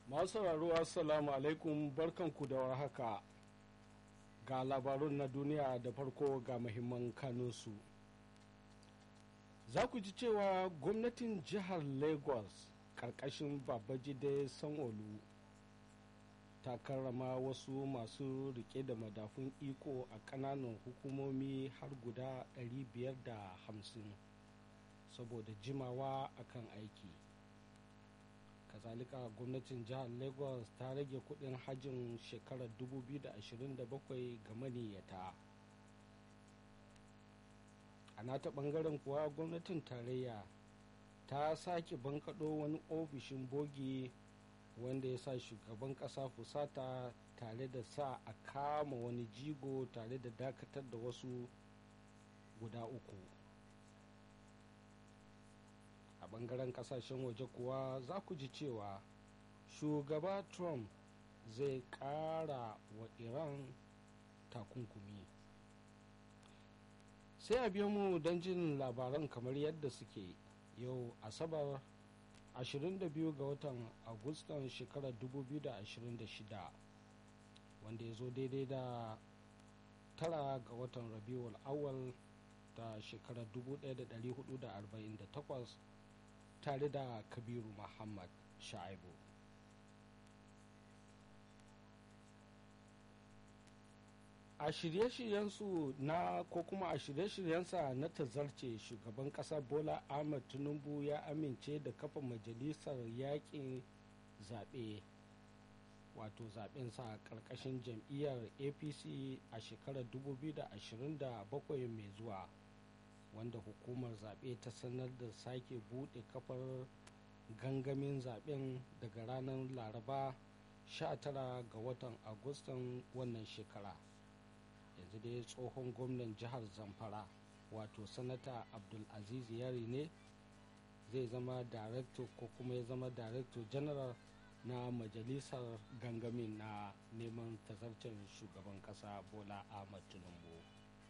masu sauraro assalamu alaikum barkanku da warhaka ga labarun na duniya da farko ga muhimman kanunsu za ku ji cewa gwamnatin jihar lagos karkashin babajide sanolu ta karrama wasu masu rike da madafun iko a kananan hukumomi har guda 550 saboda jimawa akan aiki kazalika gwamnatin jihar lagos ta rage kudin hajjin shekarar 2027 ga maniyyata a nata bangaren kuwa gwamnatin tarayya ta sake bankaɗo wani ofishin bogi wanda ya sa shugaban ƙasa fusata tare da sa a kama wani jigo tare da dakatar da wasu guda uku a bangaren kasashen waje kuwa za ku ji cewa shugaba trump zai kara wa iran takunkumi sai a biyo mu don jin labaran kamar yadda suke yau asabar 22 ga watan agustan shekarar 2026 wanda ya zo daidai da tara ga watan rabiul awal ta shekarar 1448 tare da kabiru muhammad sha'ibu a shirye-shiryensu na ko kuma a shirye-shiryensa na tazarce shugaban kasa bola ahmed tinubu ya amince da kafa majalisar yakin zaɓe wato zaɓensa a ƙarƙashin jam'iyyar apc a shekarar 2027 mai zuwa wanda hukumar zaɓe ta sanar da sake buɗe kafar gangamin zaɓen daga ranar laraba 19 ga watan agustan wannan shekara yanzu dai tsohon gwamnan jihar zamfara wato sanata abdulaziz yari ne zai zama director ko kuma ya zama director general na majalisar gangamin na neman tazarcen shugaban kasa bola ahmad tinubu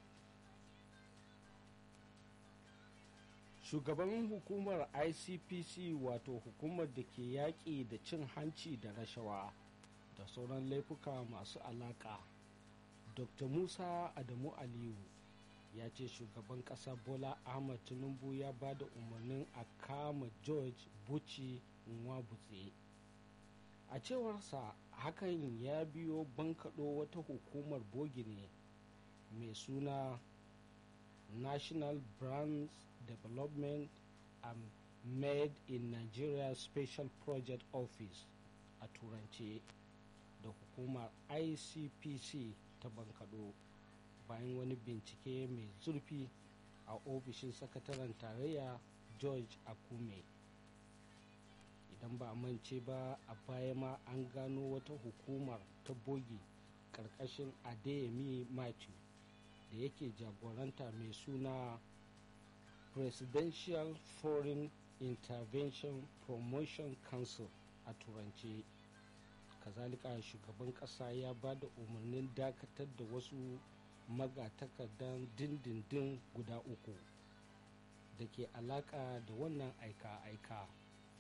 shugaban hukumar icpc wato hukumar da ke yaƙi da cin hanci da rashawa da sauran laifuka masu alaƙa dr musa adamu aliyu ya ce shugaban ƙasa bola ahmad tinubu ya ba da umarnin a kama george buci nwabutse a cewarsa hakan ya biyo bankaɗo wata hukumar bogi ne mai suna national brands development and made in nigeria special project office a turance da hukumar icpc ta bankaɗo bayan wani bincike mai zurfi a ofishin sakataren tarayya george akume idan ba mance ba a baya ma an gano wata hukumar ta bogi ƙarƙashin adeyemi matthew da yake jagoranta mai suna presidential foreign intervention promotion council a turance kazalika shugaban kasa ya ba da umarnin dakatar da wasu magatakardan dindindin guda uku da ke alaka da wannan aika-aika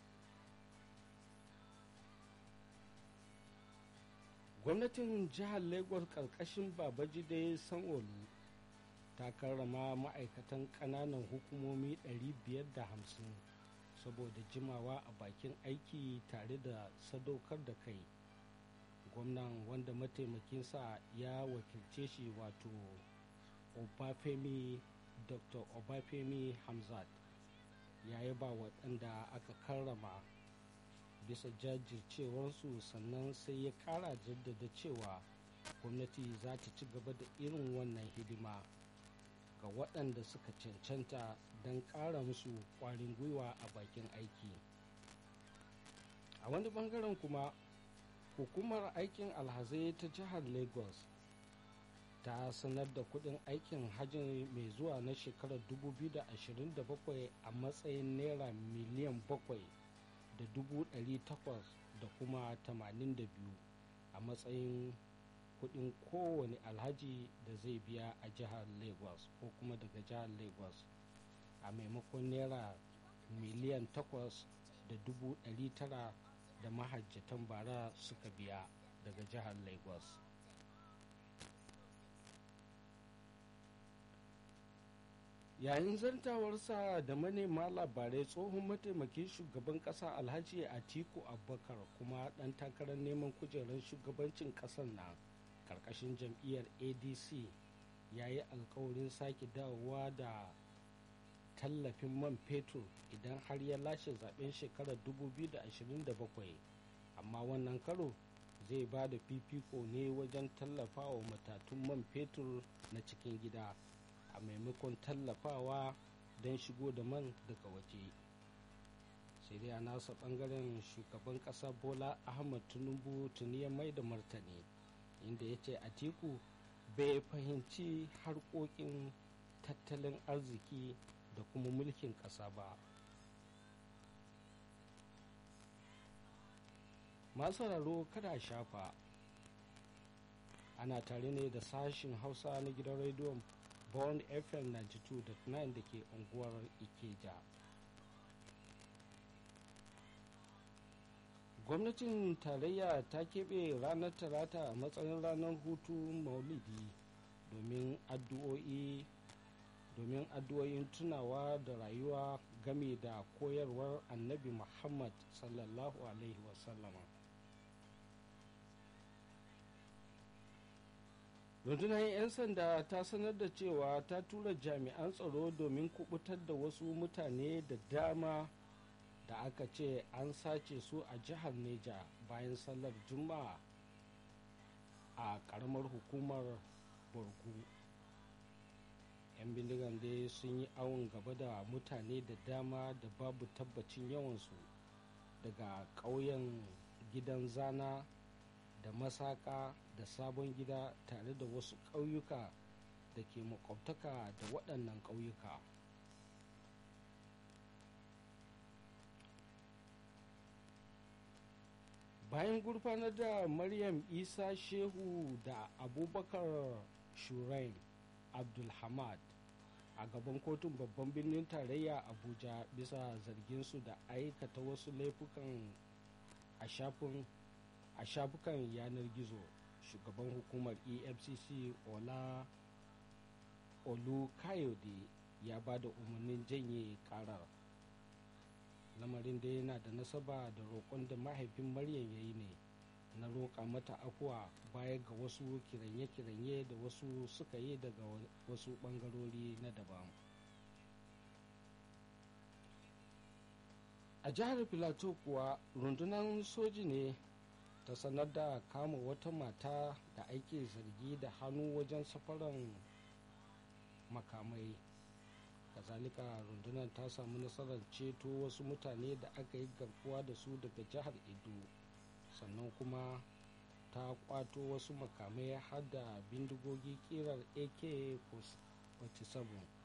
gwamnatin jihar lagos karkashin babajide sanolu ta karrama ma'aikatan kananan hukumomi 550 saboda jimawa a bakin aiki tare da sadaukar da kai gwamnan wanda mataimakinsa ya wakilce shi wato obafemi dr obafemi hamzat ya yi ba waɗanda aka karrama bisa jajircewarsu sannan sai ya ƙara jaddada cewa gwamnati za ta ci gaba da irin wannan hidima ga waɗanda suka cancanta don ƙara musu ƙwarin gwiwa a bakin aiki a wani bangaren kuma hukumar aikin alhazai ta jihar lagos ta sanar da kudin aikin hajji mai zuwa na shekarar 2027 a matsayin naira miliyan 7 da dubu takwas da kuma 82 a matsayin kudin kowane alhaji da zai biya a jihar lagos ko kuma daga jihar lagos a maimakon naira miliyan 8 da dubu tara da mahajjatan bara suka biya daga jihar lagos yayin zantawarsa da manema labarai tsohon mataimakin shugaban kasa alhaji atiku abubakar kuma dan takarar neman kujerar shugabancin kasar na karkashin jam'iyyar adc ya yi alkawarin sake dawowa da tallafin man fetur idan har ya lashe zaben shekarar 2027 amma wannan karo zai ba da fifiko ne wajen tallafawa matatun man fetur na cikin gida a maimakon tallafawa don shigo da man daga waje sai dai a nasa bangaren shugaban kasa bola ahmad tinubu tuni ya mai da martani inda ya ce atiku bai fahimci harkokin tattalin arziki da kuma mulkin ƙasa ba masu raro kada shafa ana tare ne da sashin hausa na gidan rediyon bond fm 92.9 da ke unguwar ikeja gwamnatin tarayya ta keɓe ranar talata a matsayin ranar hutu maulidi domin addu'o'i domin addu'o'in tunawa da rayuwa game da koyarwar annabi muhammad sallallahu alaihi wasallama rundunar 'yan sanda ta sanar da cewa ta tura jami'an tsaro domin kubutar da wasu mutane da dama da aka ce an sace su a jihar neja bayan sallar juma'a a karamar hukumar borgu 'yan bindigan dai sun yi awon gaba da mutane da dama da babu tabbacin yawansu daga ƙauyen gidan zana da masaka da sabon gida tare da wasu ƙauyuka da ke makwabtaka da waɗannan ƙauyuka bayan gurfanar da maryam isa shehu da abubakar shurain abdulhamad a gaban kotun babban birnin tarayya abuja bisa zarginsu da aikata wasu laifukan a shafin a shafukan yanar gizo shugaban hukumar efcc ola olu kayode ya ba da umarnin janye karar lamarin da yana da nasaba da roƙon da mahaifin maryam ya yi ne na roƙa mata afuwa baya ga wasu kiranye-kiranye da wasu suka yi daga wasu ɓangarori na daban a jihar filato kuwa rundunar soji ne ta sanar da kama wata mata da ake zargi da hannu wajen safaran makamai kazalika rundunar ta samu nasarar ceto wasu mutane da aka yi garkuwa da su daga jihar edo sannan kuma ta kwato wasu makamai har da bindigogi kirar ak-47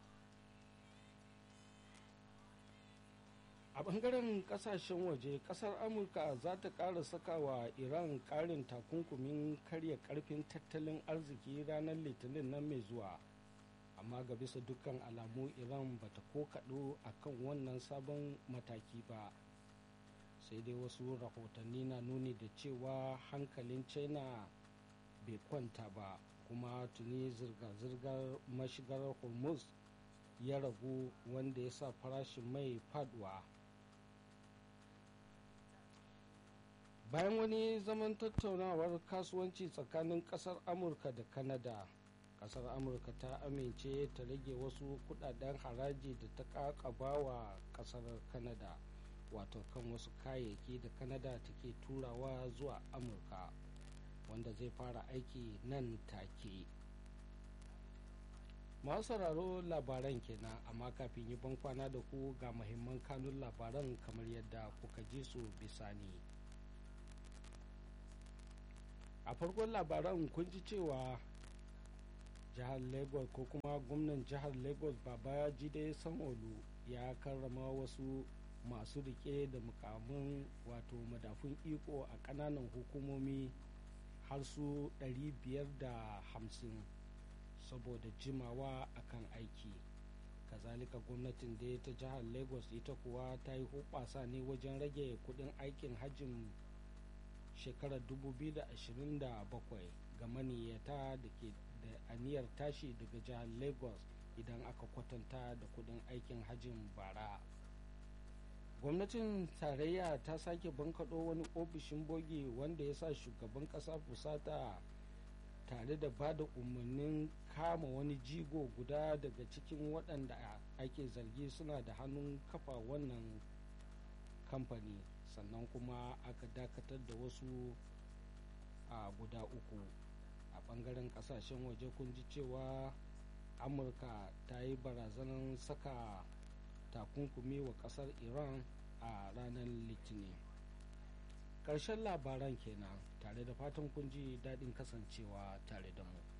a bangaren kasashen waje kasar amurka za ta kara sakawa iran karin takunkumin karya karfin tattalin arziki ranar litinin nan mai zuwa amma ga bisa dukkan alamu iran ba ta ko kaɗo a kan wannan sabon mataki ba sai dai wasu rahotanni na nuni da cewa hankalin china bai kwanta ba kuma tuni zirga-zirgar mashigar hormuz ya ragu wanda ya sa farashin mai faduwa bayan wani zaman tattaunawar kasuwanci tsakanin kasar amurka da kanada kasar amurka ta amince ta rage wasu kudaden haraji da ta kakaba wa kasar kanada wato kan wasu kayayyaki da kanada take turawa zuwa amurka wanda zai fara aiki nan take masu sauraro labaran kenan amma kafin yi bankwana da ku ga mahimman kanun labaran kamar yadda kuka ji su bisani a farkon labaran kun ji cewa jihar lagos ko kuma gwamnan jihar lagos baba jide sanolu ya karrama wasu masu rike da mukamin wato madafun iko a kananan hukumomi har su 550 saboda jimawa akan aiki kazalika gwamnatin da ta jihar lagos ita kuwa ta yi hubasa ne wajen rage kudin aikin hajjin shekarar 2027 ga maniyyata da ke da aniyar tashi daga jihar lagos idan aka kwatanta da kudin aikin hajjin bara gwamnatin tarayya ta sake bankaɗo wani ofishin bogi wanda ya sa shugaban ƙasa fusata tare da ba da umarnin kama wani jigo guda daga cikin waɗanda ake zargi suna da hannun kafa wannan kamfani sannan kuma aka dakatar da wasu a guda uku a ɓangaren ƙasashen waje kun ji cewa amurka ta yi barazanar saka takunkumi wa ƙasar iran a ranar litinin ƙarshen labaran kenan tare da fatan kun ji daɗin kasancewa tare da mu